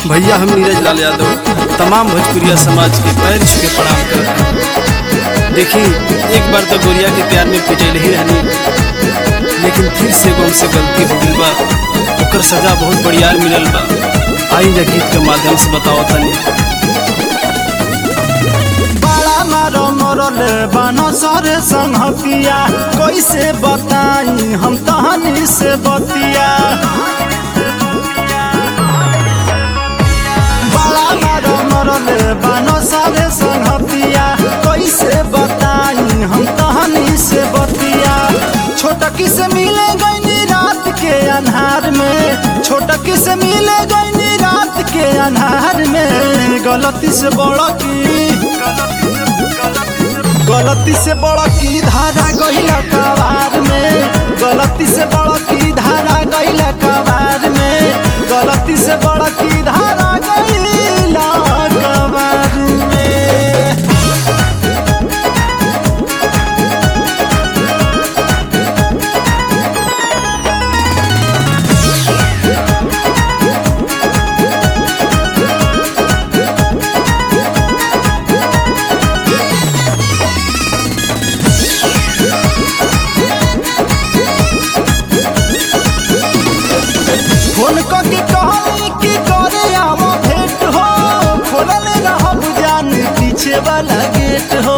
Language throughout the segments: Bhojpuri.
भैया हम नीरज लाल यादव तमाम भोजपुरिया समाज के पैर छू के प्रणाम करते हैं देखी एक बार तो गोरिया के प्यार में पिटल ही रहनी लेकिन फिर से वो हमसे गलती हो गई बा ओकर सजा बहुत बढ़ियार मिलल बा आई जा गीत के माध्यम से बताओ तनी बड़ा मारो मरल बनो सरे संहतिया कैसे बताई हम तहनी से बतिया बड़ा मारो मरल बनो सरे संहतिया कैसे बताई हम तहनी से बतिया छोटकी से मिले गईनी रात के अन्हार में छोटकी से मिले गईनी रात के अन्हार में गलती से बड़ा की गलती से बड़ा की धारा गईला कबार में गलती से बड़ा की धारा गईला कबार में गलती से बड़ा की धारा गईला कबार में फोन करके कहली कि करे आवा भेंट हो खोलल रहब जान पीछे वाला गेट हो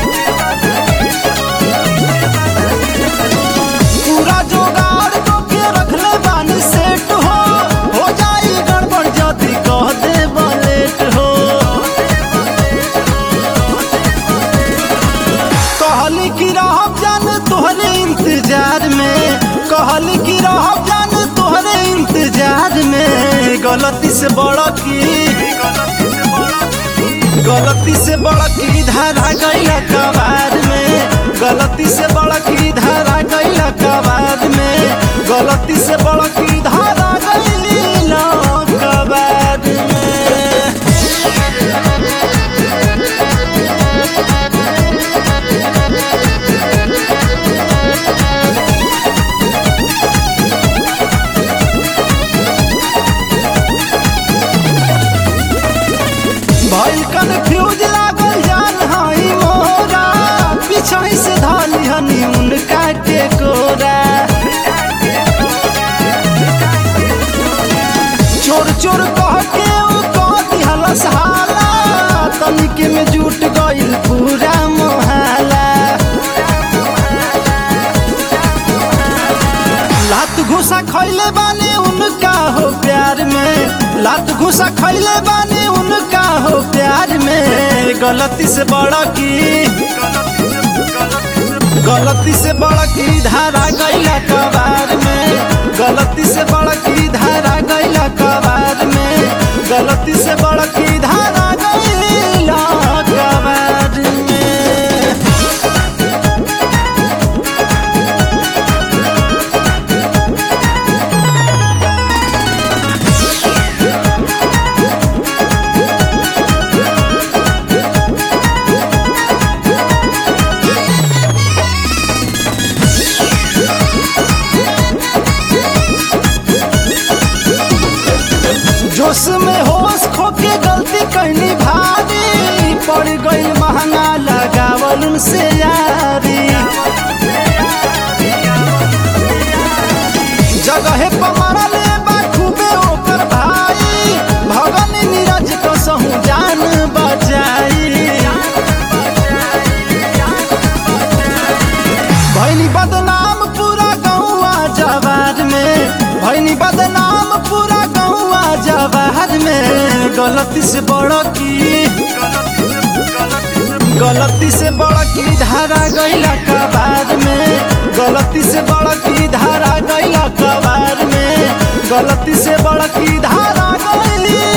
पूरा जोगाड़ तो के रखले बानी सेट हो हो जाई गड़बड़ जदी कह दे लेट हो कहली कि रहब जान तोहरे इंतजार में कहली कि रहब जान तोहरे इंतजार में गलती से बड़ा की गलती से बड़ा की धारा गईला कबार में गलती से बड़ा की धारा गईला कबार में गलती से बड़ा की धारा गईला कबार में भइल कन्फ्यूज लागल जान हई मोरा पीछे से धानी हनी उनका के कोरा चोर चोर कह के उ कह दिहल सहाला तनिके में जुट गइल पूरा मोहल्ला लात घुसा खैले बानी उनका हो प्यार में लात घुसा खैले बानी उनका हो प्यार में गलती से बड़ा की गलती से बड़ा की धारा गईला कबार में गलती से बड़ा की धारा गईला कबार में गलती से बड़ा की धारा गईला कबार में जोश में होश खोके गलती कहनी भारी पड़ गई महंगा लगावल उनसे यारी जगह पर मरले बा खूबे ओकर भाई भगन नीरज को सहू जान बचाई भैनी बदनाम पूरा गौआ जवार में भैनी बदनाम पूरा गौआ जवार में गलती से बड़ा की गलती से बड़ा की धारा गईला कबार में गलती से बड़ा की धारा गईला कबार में गलती से बड़ा की धारा गईला